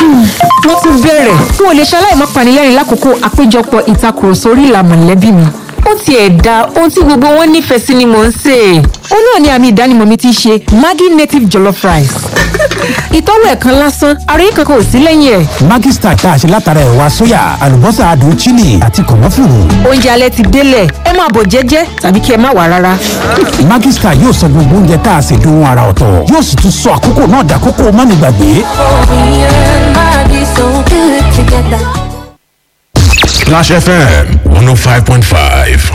wọ́n tún bẹ̀rẹ̀ n ò lè ṣaláì má panilẹ́rìn lákòókò àpéjọpọ̀ ìtakùrọ̀sọ orí ìlà mọ̀lẹ́bí mi ó tiẹ̀ da ohun tí gbogbo wọn nífẹ̀ẹ́ sí ni mò ń sè é. ó náà ni àmì ìdánimọ̀ mi ti ṣe Maggi native jollof rice. ìtọ́wò ẹ̀ kan lásán ara yìí kankan ò sí lẹ́yìn ẹ̀. Maggi Star tá a ṣe látara ẹ̀wà sóyà àlùbọ́sà adùn chili àti kànáfùrù. oúnjẹ alẹ́ ti délẹ̀ ẹ máa bọ̀ jẹ́jẹ́ tàbí kí ẹ má wà rárá. Maggi Star yóò sọ gbogbo oúnjẹ tá a ṣe dohun ara ọ̀tọ̀ yóò sì tún sọ àkókò náà dàkókò mánigbàgbé. Splash FM 105.5.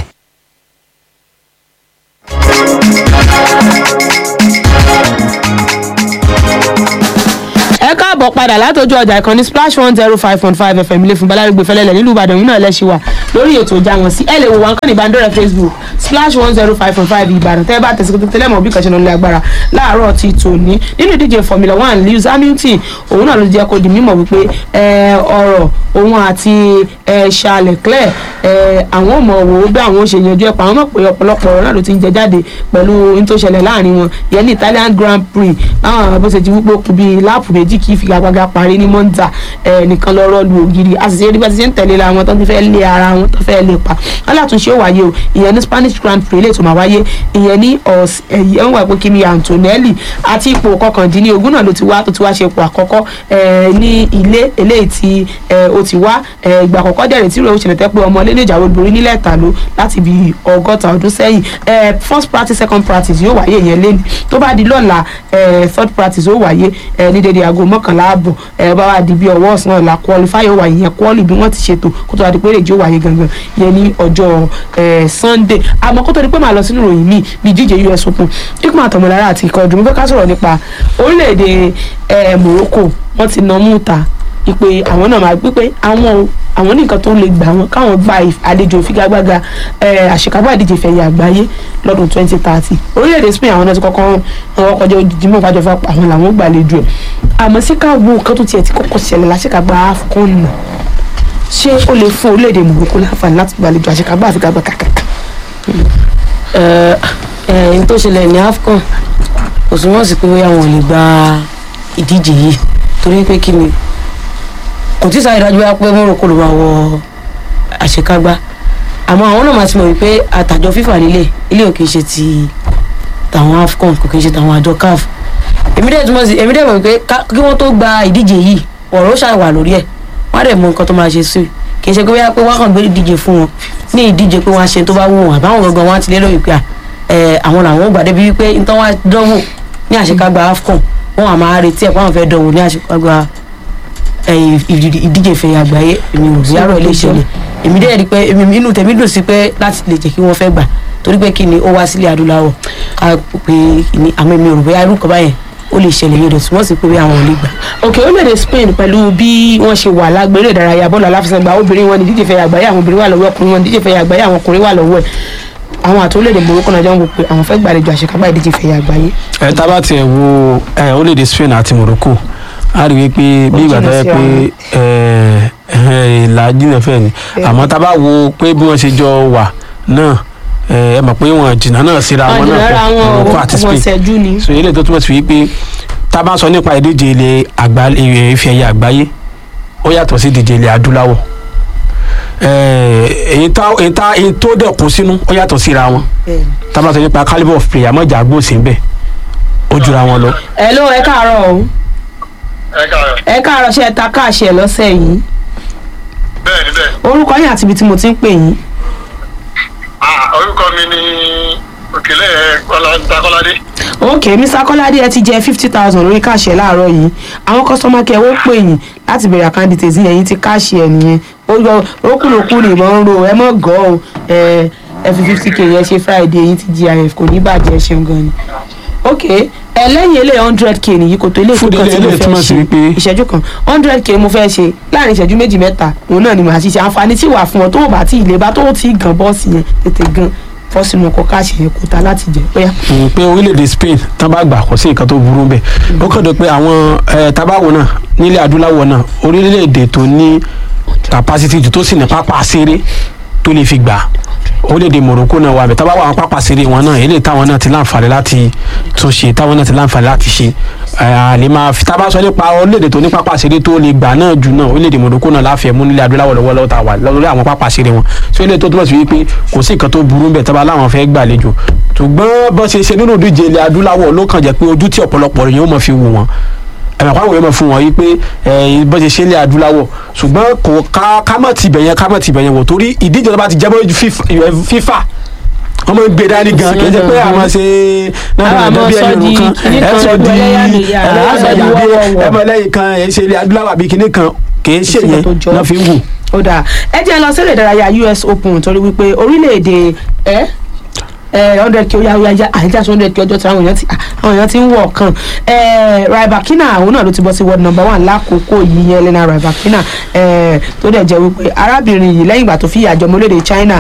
ẹ káàbọ̀ padà látọjú ọjà ìkànnì splash one zero five point five fm ilé fún balárùgbé fẹlẹ́lẹ̀ nílùú ìbàdàn yìí náà lẹ́sìn wà lórí ètò ìjà wọn sí ẹ lè wò wá nǹkan ìbánidọ́rẹ̀ facebook splash one zero five point five ìbàdàn tẹ́ ẹ bá tẹ̀sí tẹ́lẹ̀ mọ̀ bí kàṣẹ́ lọ́lẹ́ agbára láàárọ̀ ti tòní nínú ìdíje formula one lewis hamilton òun náà ló jẹ́ kó di mímọ̀ wípé ọ̀rọ̀ òun àti charles leclerc àwọn ò mọ̀ wò ó bí àwọn ò ṣe yanjú ẹ̀ pa àwọn mọ̀ pé ọ̀pọ̀lọpọ̀ ọ̀rọ̀ náà ló ti ń jẹ jáde pẹ̀lú ohun tó ṣẹlẹ̀ láàrin wọn yẹn ní italian grand prix báwọn bó ṣe ti wípé ó kù bíi láàpù méjì kí ìfigagbága parí ní monza nìkan lọ́rọ́ lu ògiri àṣìṣe rí bá ti ṣe ń tẹ̀lé ra wọn tó ti fẹ́ lé ara wọn tó fẹ́ lé pa wọn látúnṣe ó wáyé o ìyẹn ní spanish grand prix lè tó máa wáyé ìyẹn ní ọ̀sẹ̀ ẹ̀yẹ ń wà pé Kimi Antonelli àti ipò kọkàndínlógún náà ló ti wá tó ti wá ṣe ipò àkọ́kọ́ ní ilé eléyìí tí ó ti wá ìgbà àkọ́kọ́ dẹ̀rẹ̀ tí ìròyìn ṣẹlẹ̀ tẹ́ pé ọmọ lẹ́nu ìjàwó borí nílẹ̀ ìtàló láti bí ọgọ́ta ọdún sẹ́yìn first practice second practice yóò wáyé ìyẹn lẹ́nu tó bá di lọ́la third practice yóò wáyé ní dédé aago mọ́kànlá ààbọ̀ ẹ bá wà di bí ọwọ́ ọ̀sán ọ̀la qualify ó wáyé yẹn quali bí wọ́n ti ṣètò kó tó wá di pé èrèjì ó wáyé gangan yẹn ní ọjọ́ sunday àmọ́ kó tó di pé màá lọ sínú ìròyìn míì bí ìdíje us open ikú àtọmọlára àti ikọ̀ ọdún mo fẹ́ ká sọ̀rọ̀ nípa orílẹ̀-èdè morocco wọ́n ti nà mú ta ìpè àwọn náà máa gbé pé àwọn àwọn ní nǹkan tó lè gbà wọn káwọn gba àlejò ìfigagbága àṣekágbá ìdíje ìfẹ̀yẹ àgbáyé lọ́dún twenty thirty orílẹ̀-èdè spain àwọn náà ti kọ́kọ́ wọn kọjá ojúdí mọ́ ìfàjọba àwọn làwọn gbàlejò ẹ̀ àmọ́ sí ká wo nǹkan tó tiẹ̀ ti kọ́kọ́ ṣẹlẹ̀ láṣekágbá afcon nà ṣé ó lè fún orílẹ̀-èdè morocco láǹfààní láti gbàlejò àṣekágbá àfigagbá kàkàkà. ẹ ẹ n tó ṣẹlẹ̀ ní afcon kò sí wọ́n sì pé bóyá wọn ò lè gba ìdíje yìí torí pé kí ni kò tí sáré dájú wá pé Morocco ló máa wọ àṣekágbá àmọ́ àwọn náà máa ti mọ̀ wípé àtàjọ fífà nílé ilé ò kì í ṣe ti tàwọn AFCON kò kì í ṣe tàwọn àjọ CAF èmi dẹ̀ túmọ̀ sí èmi dẹ̀ mọ̀ wípé kí wọ́n tó gba ìdíje yìí ọ̀rọ̀ ó ṣàwà lórí ẹ̀ wọ́n á dẹ̀ mọ nǹkan tó máa ṣe sí i kì í ṣe pé wọ́n pé wọ́n kàn gbé ìdíje fún wọn ní ìdíje pé wọ́n á ṣe tó bá wù wọn àbáwọn gangan wọn á ti lérò wípé àwọn làwọn ò gbà débi wípé nítorí wọn á dánwò ní àṣekágbá AFCON wọn à máa retí ẹ̀ pé àwọn fẹ́ dánwò ní àṣekágbá ìdíje ìfẹ̀yà àgbáyé èmi ò rí àrò ilé ìṣẹ̀lẹ̀ èmi dẹ́ rí pé inú tèmi dùn sí pé láti lè jẹ́ kí wọ́n fẹ́ gbà torí pé kí ni ó wá sílẹ̀ adúláwọ̀ ká pé ní àmọ́ èmi ò rò bóyá irú kan báyẹn ó lè ṣẹlẹ̀ yóò dẹ̀ tí wọ́n sì pé àwọn ò lè gbà. òkè orílẹ̀-èdè Spain pẹ̀lú bí wọ́n ṣe wà lágbèrè ìdárayá bọ́ọ̀lù aláfẹsẹ̀gbá obìnrin wọn ní ìdíje ìfẹ̀yà àgbáyé àwọn obìnrin wà lọ́wọ́ ọkùnrin wọn ní ìdíje ìfẹ̀yà àgbáyé àwọn ọkùnrin wà lọ́wọ́ ẹ̀ àwọn àti orílẹ̀-èdè Morocco náà jọ ń wò pé àwọn fẹ́ gbàlejò àṣekágbá ìdíje ìfẹ̀yà àgbáyé. ẹ tá bá tiẹ̀ wo orílẹ̀-èdè Spain àti Morocco a rí wípé bí ìgbà tó yẹ pé ìlà jìnnà fẹ́ ni àmọ́ tá a bá wo pé bí wọ́n ṣe jọ wà náà ẹ mọ̀ pé wọ́n jìnnà náà síra wọn náà pọ̀ Morocco àti Spain so eléyìí tó túmọ̀ sí wípé tá a bá sọ nípa ìdíje ilẹ̀ ife ẹ̀yẹ àgbáyé ó yàtọ̀ sí ìdíje ilẹ̀ adúláwọ̀ èyí tó dẹ̀ kún sínú ó yàtọ̀ síra wọn tá a bá sọ nípa calibre of player mọ̀jà gbòòsì ń bẹ̀ ó jura wọn lọ. ẹ ló ẹ káàárọ̀ o ẹ káàárọ̀. ẹ káàárọ̀ ṣe ẹ ta káàṣì ẹ lọ́sẹ̀ yìí bẹ́ẹ̀ni bẹ́ẹ̀. orúkọ yín àti ibi tí mo ti ń pè yín. ah orúkọ mi ni òkèlè Kọ́ládé. ok mr kọ́ládé ẹ ti jẹ fifty thousand lórí káàṣì ẹ láàárọ̀ yìí àwọn kọ́sọ́mọ́ kẹ́ ó pè yín láti bẹ̀rẹ̀ àkáǹdì tèzí ẹ̀yìn ti káàṣì ẹ nìyẹn ó yọ rókùnrókù ní ìbọn ń ro ẹ mọ̀ gọ́ ọ ẹ ẹ fi fifty k yẹn ṣe friday ẹ̀yìn ti gif kò ní bàjẹ́ ẹ ṣeun gan ni ok ẹ lẹ́yìn ilé hundred k nìyí kò tó ilé Fún ìfúnkan tí mo ilé fẹ́ túmọ̀ sí ṣe wípé- ìṣẹ́jú kan hundred k mo fẹ́ ṣe láàrin ìṣẹ́jú méjì mẹ́ta òun náà ni màá ṣiṣẹ́ àǹfààní tí wà fún ọ tó o bá tí ì lè bá tó o tí ì gan bọ́ọ̀sì yẹn tètè gan fọ́ sínú ọkọ̀ káàṣì yẹn kó ta láti jẹ bóyá. Mm, pé orílẹ̀-èdè Spain tán bá gbà kó sí nǹkan tó burú bẹ́ẹ̀ ó kàn dé pé àwọn eh, tabawo náà nílẹ̀ adúláwọ̀ náà orílẹ̀-èdè tó ní capacity jù tó sì ní pápá ṣeré tó lè fi gbà orílẹ̀-èdè Morocco náà wà bẹ̀ tábà wà àwọn pápá ṣeré wọn náà eléyìí táwọn náà ti láǹfààní láti tún ṣe táwọn náà ti láǹfààní láti ṣe àlè máa fi tábà sọ nípa orílẹ̀-èdè tó ní pápá ṣeré tó lè gbà náà jù náà orílẹ̀-èdè Morocco náà láfẹ̀ẹ́ mú nílẹ̀ adúláwọ̀ lọ́wọ́lọ́wọ́ tá a wà lórí àwọn pápá ṣeré wọn so eléyìí tó túmọ̀ sí wípé kò sí nǹkan tó burú bẹ̀ tábà láwọn fẹ́ gbàlejò ṣùgbọ́n bó ṣe ṣe nínú ìdíje ilẹ̀ adúláwọ̀ ló kàn jẹ́ pé ojú tí ọ̀pọ̀lọpọ̀ rẹ̀ yóò mọ̀ fi wò wọ́n ẹ̀mọ̀ àpá òwe mọ̀ fún wọn yìí pé bó ṣe ṣe ilẹ̀ adúláwọ̀ ṣùgbọ́n kò ká ká mọ̀ tibẹ̀ yẹn ká mọ̀ tibẹ̀ yẹn wò torí ìdíje tó bá ti jẹ́ bọ́ FIFA wọ́n máa ń gbé dání gan kì í ṣe pé àwọn ṣe náà náà bí ẹni òrùn kan ẹ sọ di ẹlẹ́yàmẹ̀yà ẹ mọ̀ lẹ́yìn kan ẹ ṣe ilẹ̀ adúláwọ̀ àbí kinní kan kì í ṣe yẹn náà fi ń wù. ó dáa ẹ jẹ́ lọ sílẹ̀ ìdárayá US Open torí wípé orílẹ̀-èdè ẹ hundred k ó yá ó yá yá àyíjà sí hundred k ọjọ́ tí àwọn èèyàn ti àwọn èèyàn ti ń wọ̀ kan Rybakina àwọn náà ló ti bọ́ sí world number one lákòókò yìí yẹn Elena Rybakina tó dẹ̀ jẹ́ wípé arábìnrin yìí lẹ́yìn ìgbà tó fi ìyàjọ́ ọmọlédè China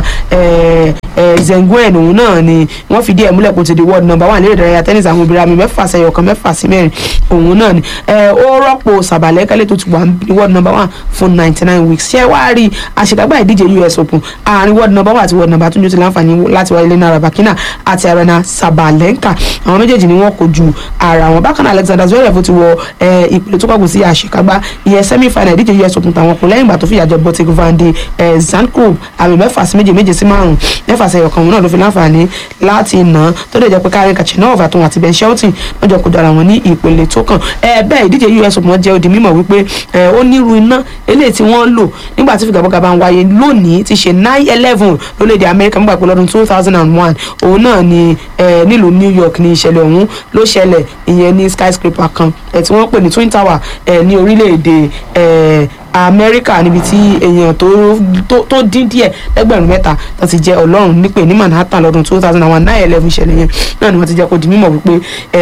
Zhengwen òun náà ni wọ́n fìdí ẹ̀ múlẹ̀ kó ti di world number one lérè ìdárayá tennis àwọn obìnrin àmì mẹ́fà sẹ́yọ̀ kan mẹ́fà sí mẹ́rin òun náà ni ó rọ́pò sàbàlẹ́kẹ́lẹ́ tó ti wà ní world number one fún ninety nine weeks ṣé wàá rí àṣekágbá ìdíje US Open àárín world number one àti world number two ní ó ti láǹfààní láti wáyé Elena Rybakina àti Arena Sabalenka àwọn méjèèjì ni wọ́n kojú ara wọn bákan náà Alexander Zverev ti wọ ìpele tó kọ̀gùn sí àṣekágbá ìyẹn semi final ìdíje US Open tàwọn kù lẹ́yìn ìgbà tó fìyà jẹ Botic van de Zandkrob àmì mẹ́fà sí méje méje sí márùn mẹ́fà sí ẹ̀yọ̀kan òun náà ló fi láǹfààní láti nà tó lè jẹ́ pé Karen Khachanov àtòun àti Ben Shelton wọ́n jọ kojú ara wọn ní ìpele tó kàn bẹ́ẹ̀ ìdíje US Open jẹ́ odi mímọ̀ wípé ó nírú iná eléyìí tí wọ́n lò nígbà tí fìgàbọ́gà bá ń wáyé lónìí ti ṣe nine eleven lórílẹ̀‐èdè Amẹ́ríkà nígbà pé lọ́dún two thousand and one òun náà ni nílùú New York ní ìṣẹ̀lẹ̀ ọ̀hún ló ṣẹlẹ̀ ìyẹn ní skyscraper kan tí wọ́n pè ní Twin Tower ní orílẹ̀‐èdè Amẹ́ríkà níbi tí èèyàn tó dín díẹ̀ lẹ́gbẹ̀rún mẹ́ta tó ti jẹ́ ọlọ́run nípè ní Manhattan lọ́dún two thousand and one nine eleven ìṣẹ̀lẹ̀ yẹn náà ni wọ́n ti jẹ́ kó di mímọ̀ wípé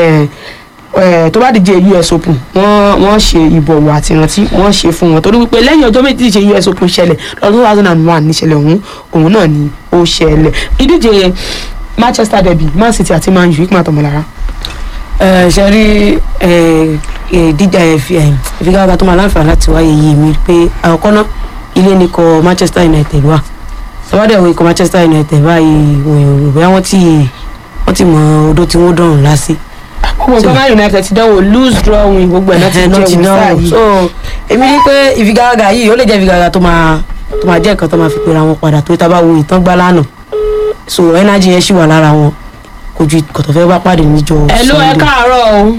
tó bá díje US Open wọ́n wọ́n ṣe ìbọ̀wọ̀ àti ìrántí wọ́n ṣe fún wọn torí wípé lẹ́yìn ọjọ́ méjì díje US Open ṣẹlẹ̀ lọ́dún two thousand and one níṣẹ̀lẹ̀ ọ̀hún òun náà ni ó ṣẹlẹ̀ ìdíje Manchester derby Man City àti Man U ìpín àtọmọlára. ẹ ṣe rí dídá ìfigagbága tó máa láǹfààní láti wáyé yìí mi pé àkọ́kọ́ náà ilé ni kọ Manchester United wà sọ́wọ́dẹ̀ wo ikọ̀ Manchester United báyìí wọ̀nyí bóyá wọ́n ti wọ́n ti mọ odó tí wọ́n dọ̀rùn lásì gbogbo nǹkan Man United ti dánwò lose draw win gbogbo ẹ̀ náà ti jẹ́ wíṣà yìí. so èmi ní pé ìfigagbága yìí ó lè jẹ́ ìfigagbága tó máa tó máa jẹ́ nǹkan tó máa fi pera wọn padà tó tá a bá wo ìtàn gbá lánàá so energy yẹn ṣì wà lára wọn kò ju kòtò fẹ́ bá pàdé níjọ Sunday. ẹ̀lú ẹ káàárọ̀ o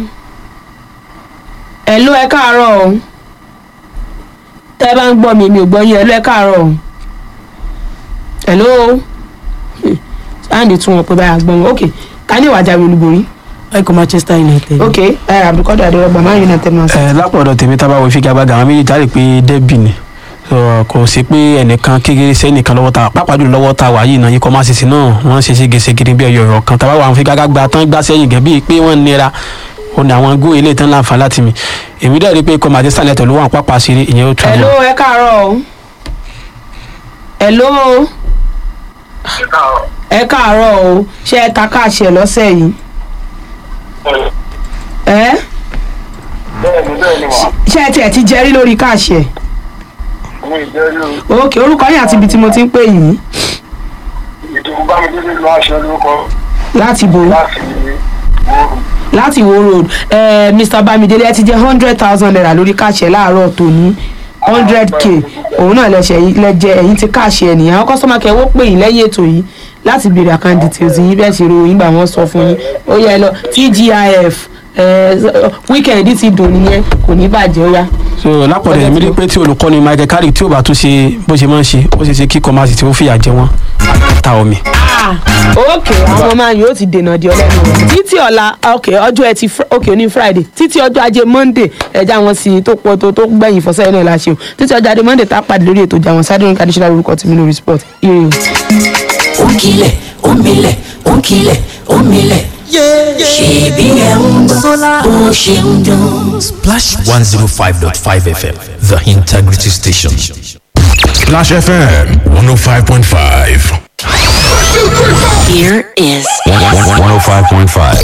ẹ̀lú ẹ káàárọ̀ o tẹ́ ẹ bá ń gbọ́ mi mi ò gbọ́ yín ẹ̀lú ẹ káàárọ̀ o ẹ̀lú sáàndì tún wọn pé báyà gbọ́n wọn ok ká ní ìwà jáwé olúborí ikọ̀ Manchester United. ok ẹ àbíkọ́dọ̀ àdéhùn Man United náà sọ. ẹ lápọ̀dọ̀ tèmi tá a bá wo ìfigagbága àwọn méjèèjì á rí i pé dẹ́bì ni kò sí pé ẹnìkan kékeré sẹ́nìkan lọ́wọ́ ta pàápàá jùlọ lọ́wọ́ ta wà yìí náà ikọ̀ máa ṣèṣì náà wọ́n ṣe ségesège bí ọyọ ọ̀rọ̀ kan tá a bá wà àwọn ìfigagbága tán gbá sẹ́yìn gẹ̀ bíi pé wọ́n nira ó ní àwọn góò ilé tán láǹfà láti mi èmi dẹ̀ rí i pé ikọ̀ Manchester United ló wà pápá ṣeré ìyẹn ó tún ẹ̀lú ẹ káàárọ̀ o ẹ̀lú ẹ káàárọ̀ o ṣé ẹ ta káàṣì ẹ lọ́sẹ̀ yìí ẹ ṣé ẹ tiẹ̀ ti jẹ́rí lórí káàṣì ẹ̀ ok orúkọ yín àti ibi tí mo ti ń pè yín ìdìbò bámidélé ló aṣọ lórúkọ láti bo láti láti wo road eh, Mr Bamidele ẹ ti jẹ hundred thousand naira lórí káàṣì ẹ láàárọ̀ tòní hundred k òun náà lẹsẹ lẹjẹ ẹ̀yin ti káàṣì ẹ nìyẹn àwọn kọ́sọ́mà kẹwọ́ pè yín lẹ́yìn ètò yìí láti béèrè account details yín bẹ́ẹ̀ ṣe ro yín gbà wọ́n sọ fún yín ó yẹ lọ TGIF weekend ti dùn nìyẹn kò ní bàjẹ́ ó yá. so lápọ̀dọ̀ èmi rí i pé tí olùkọ́ni Michael Carrick tí ò bá tún ṣe bó ṣe máa ń ṣe ó ṣe ṣe kí kọ́másì tí ó fìyà jẹ wọ́n ta omi. ok àwọn máa yóò ti dènà di ọlẹ́nu rẹ̀ títí ọ̀la ok ọjọ́ ẹtì ok ní friday títí ọjọ́ ajé monday ẹja wọn sí tó pọ̀ tó tó gbẹ̀yìn fọ́sẹ́ náà láṣẹ o títí ọjọ́ ajé monday tá a pàdé lórí ètò ìjà wọn sáré nǹkan additional orúkọ tèmi lórí sport ire o. Onkile, omile, onkile, omile. Ṣèbí ẹ̀ ń gbọ́ bó ṣe ń dún. Splash 105.5 FM, the integrity station. Splash FM 105.5. Here is 105.5.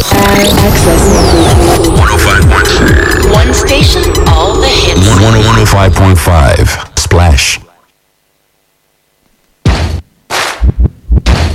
105.6. one station, all the hits. 105.5. Splash.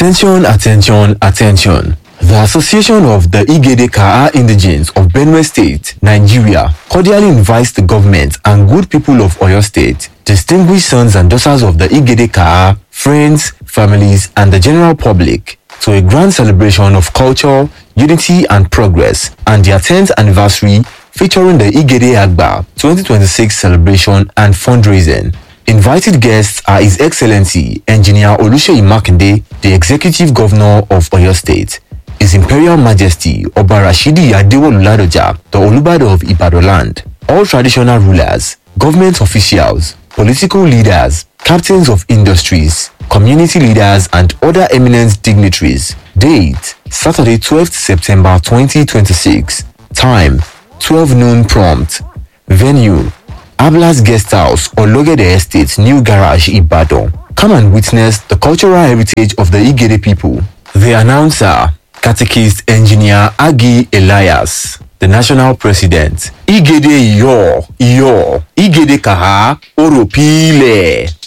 Attention, attention, attention. The Association of the Igede Kaa Indigenes of Benue State, Nigeria, cordially invites the government and good people of Oyo State, distinguished sons and daughters of the Igede Kaa, friends, families, and the general public to a grand celebration of culture, unity, and progress, and their 10th anniversary featuring the Igede Agba 2026 celebration and fundraising. Invited guests are His Excellency Engineer Oluseyi Makinde, the Executive Governor of Oyo State, His Imperial Majesty Oba Rashidi Adewolu Ladoja, the Olubado of Ibadan land, all traditional rulers, government officials, political leaders, captains of industries, community leaders, and other eminent dignitaries. Date Saturday, 12th September 2026. Time 12 noon prompt. Venue Ablas Guest House or Logede Estate, New Garage, Ibadan. Come and witness the cultural heritage of the Igede people. The announcer, catechist engineer Agi Elias, the national president. Igede Iyo, Iyo, Igede Kaha, Oropile.